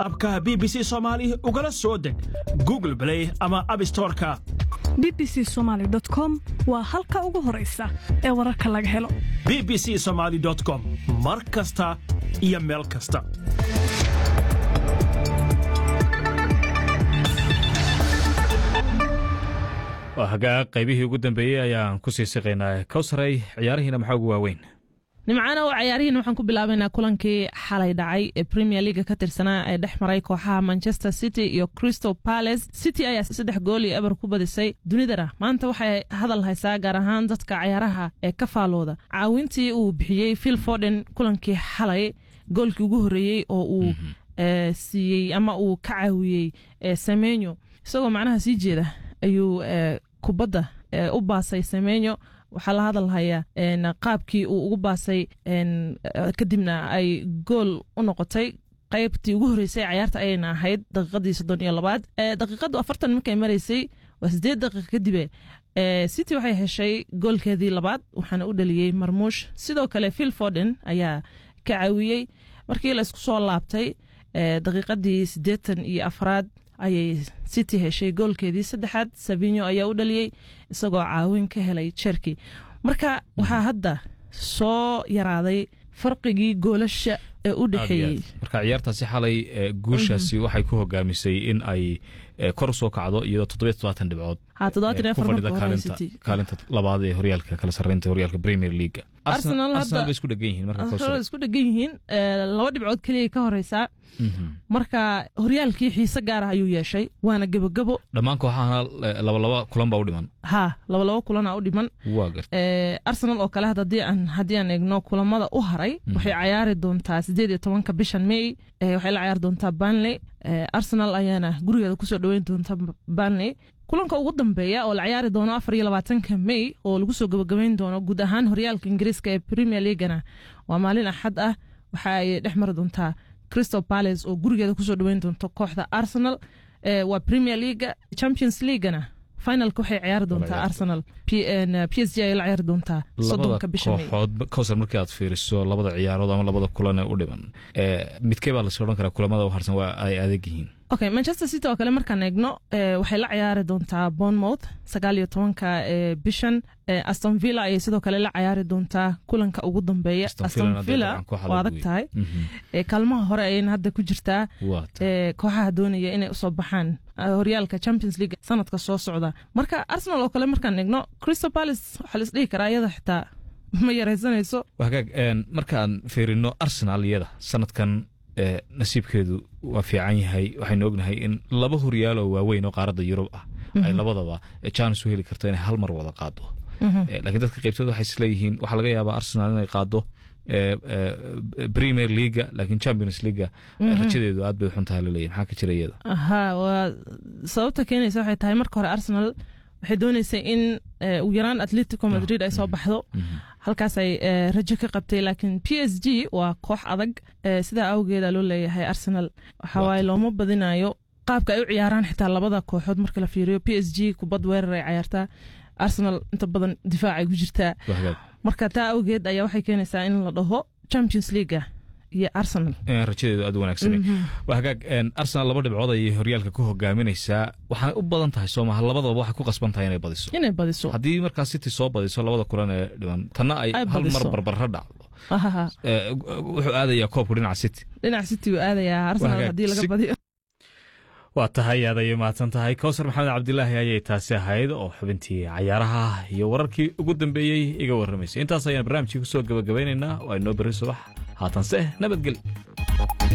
abka b b c soomaali ugala soo deg google blay ama abstoreka b b c somaali com waa halka ugu horaysa ee wararka laga helo b b c somaali com mar kasta iyo meel kasta waa hagaag qaybihii ugu dambeeyey ayaan ku sii siqaynaa kowsaray ciyaarihiina maxaa ugu waaweyn nimcaana oo ciyaarihiina waxaan ku bilaabaynaa kulankii xalay dhacay ee premier leaga ka tirsanaa ee dhex maray kooxaha manchester city iyo crystal palace city ayaa saddex gool iyo eber ku badisay dunidana maanta waxay hadal haysaa gaar ahaan dadka cayaaraha ee ka faalooda caawintii uu bixiyey phil forden kulankii xalay goolkii ugu horreeyey oo uu siiyey ama uu ka caawiyey semenyo isagoo macnaha sii jeeda ayuu kubadda u baasay semenyo waxaa la hadalhayaa qaabkii uu ugu baasay kadibna ay gool u noqotay qaybtii ugu horreysay cayaarta ayayna ahayd daqiiqadii soddon iyo labaad daqiiqadu afartan markay maraysay waa siddeed daqiiqa kadibe city waxay heshay goolkeedii labaad waxaana u dhaliyey marmuush sidoo kale phil forden ayaa ka caawiyey markii la isku soo laabtay daqiiqadii siddeetan iyo afraad ayay city heshay goolkeedii saddexaad sabinyo ayaa u dhaliyey isagoo caawin ka helay jerki marka waxaa hadda soo yaraaday farqigii goolasha ee u dhexeeyey marka ciyaartaasi xalay guushaasi waxay ku hogaamisay in ay kor usoo kacdo iyadoo toddobiy todobaatan dhibcood ku fadhida kaalinta labaad ee horyaalka kala sarreynta horyaalka premier leaga arsenal bay isku dhegan yihiin marka isku dhegan yihiin laba dhibcood keliya ka horeysaa marka horyaalkii xiise gaarah ayuu yeeshay waana gebogebo dhammaan kooxahana labalaba kulan baa u dhiman ha labalaba kulana u dhiman arsenal oo kale haddii aan eegno kulamada u haray waxay cayaari doontaa sideed iyo tobanka bishan may waxay la cayaari doontaa banley arsenal ayaana gurigeeda kusoo dhoweyn doonta banley kulanka ugu dambeeya oo la ciyaari doono afar iyo labaatanka may oo lagu soo gabagabeyn doono guud ahaan horyaalka ingiriiska ee premier leagana waa maalin axad ah waxa ay dhex mari doontaa crystal palace oo gurigeeda kusoo dhoweyn doonto kooxda arsenal waa premier leaga champions leaguana finalka waxay ciyaari doontaa arsenal p s g ay la ciyaari doontaa soddonka bisha kooxood kowsar markii aad fiiriso labada ciyaarood ama labada kulan ee u dhiman midkee baa lasoo odhan karaa kulamada u harsan waa ay adag yihiin okay manchester city oo kale markaan eegno waxay la ciyaari doontaa bournemouth sagaal iyo tobanka bishan aston villa ayay sidoo kale la ciyaari doontaa kulanka ugu dambeeya aston villa waa adag tahay kaalmaha hore ayayna hadda ku jirtaa kooxaha doonaya inay usoo baxaan horyaalka champions league sanadka soo socda marka arsenal oo kale markaan eegno crystal palace waxaa la isdhihi karaa iyada xitaa ma yaraysanayso hagaag markaan fiirino arsenal iyada sanadkan nasiibkeedu waa fiican yahay waxaynu ognahay in laba horyaal oo waaweyn oo qaaradda yurub ah ay labadaba jaanis u heli karto inay hal mar wada qaado laakiin dadka qaybtood waxay isleeyihiin waxaa laga yaabaa arsenal inay qaado premier leaga laakiin champions leaga rajadeedu aad bay xuntaha laleeyahy maxaa ka jira iyada ha waa sababta keenaysa waxay tahay marka hore arsenal waxay dooneysay in ugu yaraan atletico madrid ay soo baxdo halkaas ay rajo ka qabtay laakiin p s g waa koox adag sidaa awgeeda loo leeyahay arsenal waxawaaye looma badinayo qaabka ay u ciyaaraan xitaa labada kooxood marka la fiiriyo p s g kubad weerar ay cayaartaa arsenal inta badan difaacay ku jirtaa marka taa awgeed ayaa waxay keenaysaa in la dhaho champions leaga iyo arsenal rajadeedu aad u wanaagsan waa hagaag arsenal laba dhibcood ayay horyaalka ku hogaaminaysaa waxaanay u badan tahay soomaha labadaba waxay ku qasban tahay inay badiso inay badiso haddii markaa city soo badiso labada kulan ee dhiman tanna ay hal mar barbarra dhacdo wuxuu aadayaa koobku dhinaca city dhinaca city uu aadayaa arsenal haddii laga badiyo waa tahay aad ayay mahadsan tahay kowsar maxamed cabdilaahi ayay taasi ahayd oo xubintii cayaaraha iyo wararkii ugu dambeeyey iga warramaysay intaas ayaan barnaamijkii ku soo gabagabaynaynaa waa inoo berri subax haatanse nabadgel